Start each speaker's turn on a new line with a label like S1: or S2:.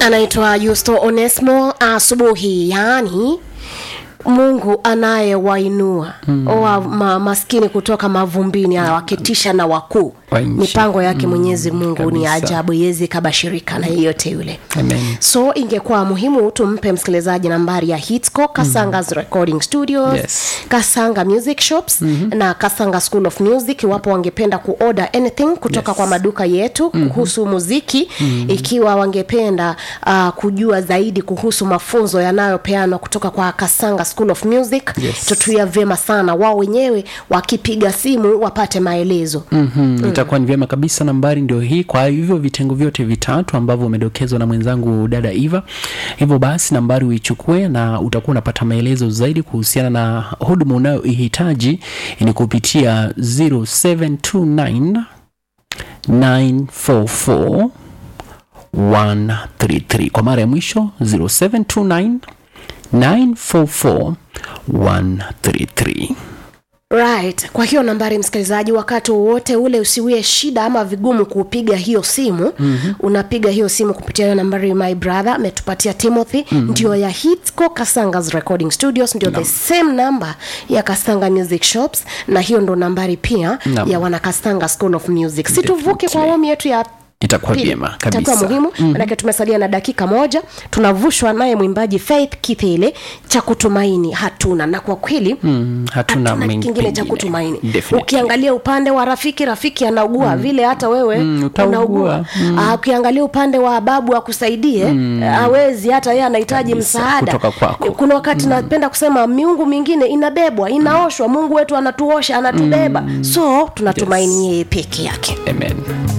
S1: anaitwa Yusto Onesmo asubuhi, yaani Mungu anayewainua mm. wa ma, maskini kutoka mavumbini awaketisha na wakuu.
S2: Wa nchi.
S1: Mipango yake Mwenyezi Mungu ni
S2: kabisa.
S1: ajabu, yezi kabashirika na yeyote yule.
S2: Amen.
S1: So ingekuwa muhimu tumpe msikilizaji nambari ya Hitsco Kasanga's Recording Studios,
S2: Yes.
S1: Kasanga Music Shops na Kasanga School of Music, iwapo wangependa kuorder anything kutoka
S2: Yes.
S1: kwa maduka yetu kuhusu muziki, ikiwa wangependa uh, kujua zaidi kuhusu mafunzo yanayopeanwa kutoka kwa Kasanga School of Music,
S2: Yes.
S1: tutuia vyema sana wao wenyewe wakipiga simu wapate maelezo.
S2: Mm-hmm. itakuwa ni vyema kabisa nambari ndio hii kwa hivyo vitengo vyote vitatu ambavyo umedokezwa na mwenzangu dada eva hivyo basi nambari uichukue na utakuwa unapata maelezo zaidi kuhusiana na huduma unayoihitaji ni kupitia 0729 944 133 kwa mara ya mwisho 0729 944 133
S1: Right. Kwa hiyo nambari msikilizaji, wakati wowote ule usiwie shida ama vigumu kupiga hiyo simu mm-hmm. unapiga hiyo simu kupitia hiyo nambari my brother ametupatia Timothy mm-hmm. ndio ya Hitsco Kasanga's Recording Studios ndio the same number ya Kasanga Music Shops na hiyo ndo nambari pia
S2: Naam.
S1: ya wana Kasanga School of Music. Situvuke kwa
S2: Definitely.
S1: awamu yetu ya
S2: itakuwa
S1: pili.
S2: vyema
S1: itakuwa
S2: kabisa
S1: muhimu manake tumesalia na dakika moja tunavushwa naye mwimbaji Faith Kithele cha kutumaini hatuna na kwa kweli
S2: Mm, hatuna
S1: hatuna
S2: mengi
S1: kingine cha
S2: pengine.
S1: kutumaini
S2: Definitely.
S1: ukiangalia upande wa rafiki rafiki anaugua vile hata wewe
S2: Mm, utaugua.
S1: unaugua Ah, ukiangalia upande wa babu akusaidie hawezi hata yeye anahitaji
S2: Kabisa,
S1: msaada
S2: kutoka kwako.
S1: kuna wakati napenda kusema miungu mingine inabebwa inaoshwa mungu wetu anatuosha anatubeba so tunatumaini yeye peke yake
S2: amen